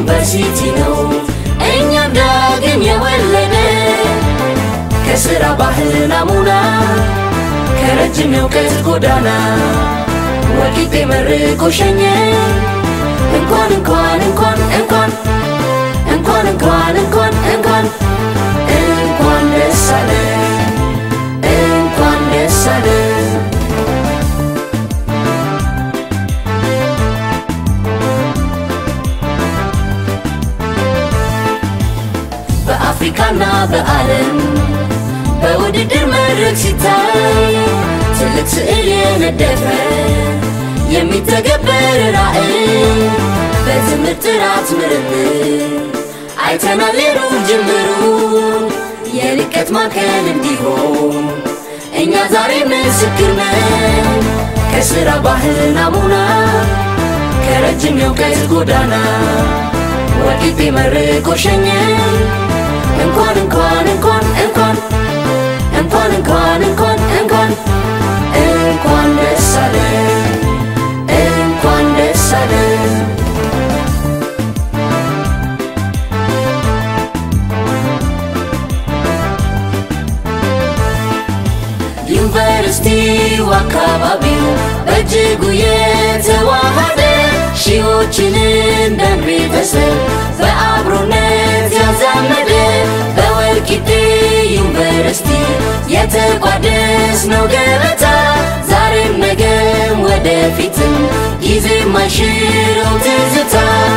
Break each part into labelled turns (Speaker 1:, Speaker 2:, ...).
Speaker 1: ዩኒቨርሲቲ ነው እኛም ዳግም የወለደ ከስራ ባህል ናሙና ከረጅም የእውቀት ጎዳና ወልቂጤ መርቆ ሸኘ እንኳን እንኳን እንኳን እንኳን እንኳን እንኳን እንኳን እንኳን እንኳን ደስ አለ እንኳን ደስ አለ በአፍሪካና በዓለም በውድድር መድረክ ሲታይ ትልቅ ስዕል የነደፈ የሚተገበር ራዕይ በትምህርት ጥራት ምርምር አይተናል ሌሩን ጅምሩ የልቀት ማዕከል እንዲሆን እኛ ዛሬ ምስክር ነን ከስራ ባህል ናሙና ከረጅም የእውቀት ጎዳና ወልቂጤ መርቆ ሸኘ እንኳን እንኳን እንኳን እንኳን እንኳን እንኳን እንኳን እንኳን እንኳን ደስ አለ እንኳን ደስ አለ ዩኒቨርሲቲው አካባቢው በእጅጉ የተዋሃደ ሺዎችን እንደ ቤተሰብ በአብሮነት ያዛመደ በወልቂጤ ዩኒቨርሲቲ የተቋደስነው ገበታ ዛሬም ነገም ወደፊትም ጊዜ ማይሽረው ትዝታ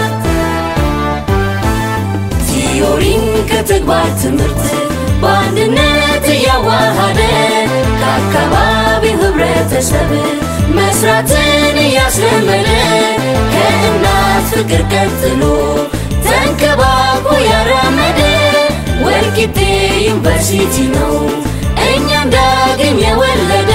Speaker 1: ቲዮሪን ከተግባር ትምህርት በአንድነት እያዋሃደ ከአካባቢው ህብረተሰብ መስራትን እያስለመደ ከእናት ፍቅር ቀጥሎ ተንከባክቦ ያራመደ ወልቂጤ ዩኒቨርሲቲ ነው እኛም ዳግም የወለደ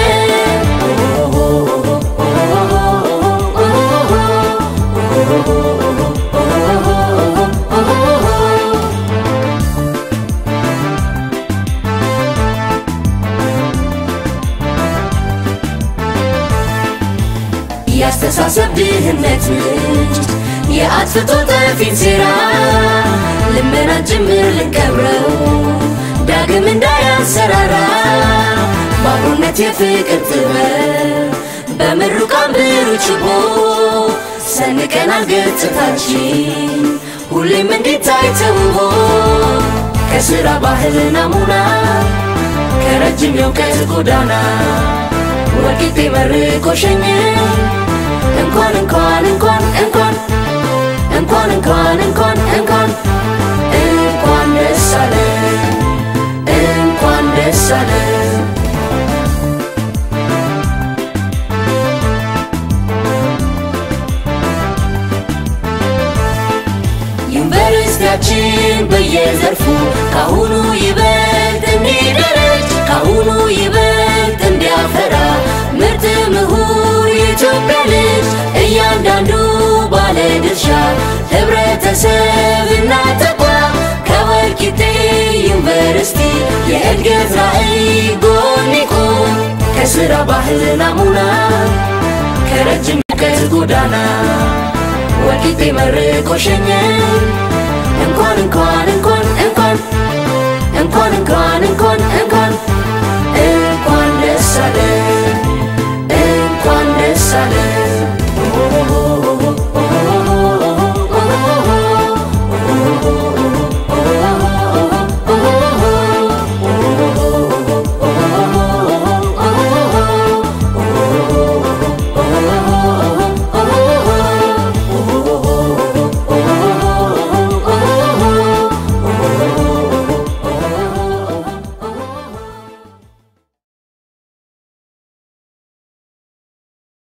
Speaker 1: ያስተሳሰብ ድህነት ምንጭ የአጥፍቶ ጠፊን ሴራ ልመና ጭምር ልንቀብረው ዳግም እንዳያንሰራራ በአብሮነት የፍቅር ጥበብ በምሩቃን ብሩህ ችቦ ሰንቀናል ገጽታችን ሁሌም እንዲታይ ተውቦ ከስራ ባህል ናሙና ከረጅም የእውቀት ጎዳና ወልቂጤ መርቆ ሸኘ እንኳን እንኳን እንኳን እንኳን እንኳን እንኳን እንኳን እንኳን እንኳን ደስ አለ እንኳን ደስ አለ ዩኒቨርሲቲያችን በየዘርፉ ካሁኑ ይበልጥ እንዲደረጅ ካሁኑ ይበልጥ እንዲያፈራ ምርጥ ምሁር የኢትዮጵያ ልጅ እያንዳንዱ ባለ ድርሻ ህብረተሰብና ተቋም ከወልቂጤ ዩኒቨርሲቲ የእድገት ራዕይ ጎን ይቁም ከስራ ባህል ናሙና ከረጅም እውቀት ጎዳና ወልቂጤ መርቆ ሸኘ እንኳን እንኳን